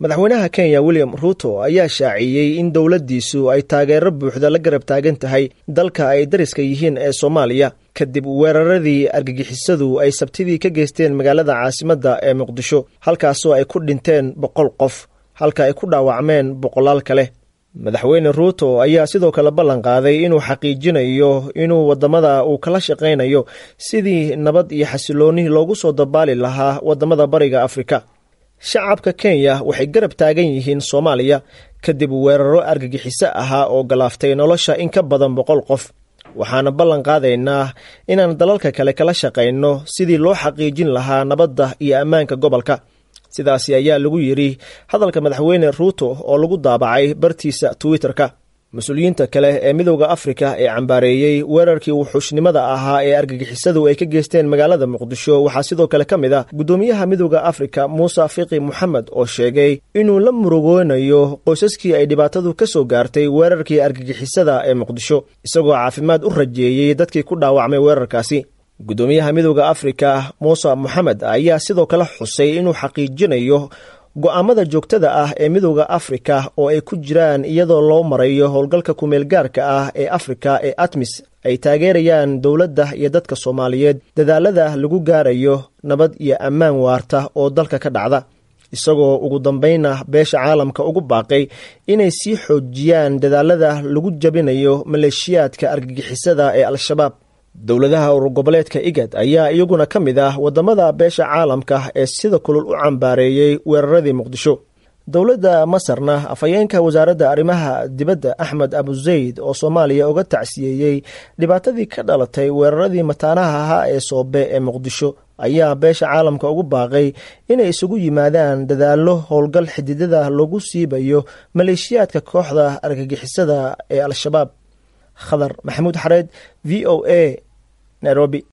madaxweynaha kenya william ruuto ayaa shaaciyey in dowladdiisu ay taageero buuxda la garab taagan tahay dalka ay dariska yihiin ee soomaaliya kadib weeraradii argagixisadu ay sabtidii ka geysteen magaalada caasimadda ee muqdisho halkaasoo ay ku dhinteen boqol qof halka ay ku dhaawacmeen boqolaal kale madaxweyne ruuto ayaa sidoo kale ballan qaaday inuu xaqiijinayo inuu waddamada uu kala shaqaynayo sidii nabad iyo xasiloonni loogu soo dabaali lahaa waddamada bariga afrika shacabka kenya waxay garab taagan yihiin soomaaliya kadib weeraro argagixiso ahaa oo galaaftay nolosha in ka badan boqol qof waxaana ballan qaadaynaa inaan dalalka kale kala shaqayno sidii loo xaqiijin lahaa nabadda iyo ammaanka gobolka sidaasi ayaa lagu yidhi hadalka madaxweyne ruuto oo lagu daabacay bartiisa twitter-ka mas-uuliyiinta kale ee midowda afrika ee cambaareeyey weerarkii wuxuushnimada ahaa ee argagixisadu ay ka geysteen magaalada muqdisho waxaa sidoo kale ka mid ah guddoomiyaha midowda afrika muuse fiqi moxamed oo sheegay inuu la murugoonayo qoysaskii ay dhibaatadu ka soo gaartay weerarkii argagixisada ee muqdisho isagoo caafimaad u rajeeyey dadkii ku dhaawacmay weerarkaasi guddoomiyaha midowda afrika muuse moxamed ayaa sidoo kale xusay inuu xaqiijinayo go-aamada joogtada ah ee midowda afrika oo ay ku jiraan iyadoo loo marayo howlgalka kumeelgaarka ah ee afrika ee atmis ay taageerayaan dowladda iyo dadka soomaaliyeed dadaalada lagu gaarayo nabad iyo ammaan waarta oo dalka ka dhacda isagoo ugu dambayna beesha caalamka ugu baaqay inay sii xoojiyaan dadaalada lagu jabinayo maleeshiyaadka argagixisada ee al-shabaab dowladaha ururgoboleedka igad ayaa iyaguna ka mid ah waddamada beesha caalamka ee sida kulul u cambaareeyey weeraradii muqdisho dowladda masarna afhayeenka wasaaradda arrimaha dibadda axmed abuzayd oo soomaaliya uga tacsiyeeyey dhibaatadii ka dhalatay weeraradii mataanaha ahaa ee soobe ee muqdisho ayaa beesha caalamka ugu baaqay inay isugu yimaadaan dadaallo howlgal xididada lagu siibayo maleeshiyaadka kooxda argagixisada ee al-shabaab khadar maxamuud xareed v o a nairobi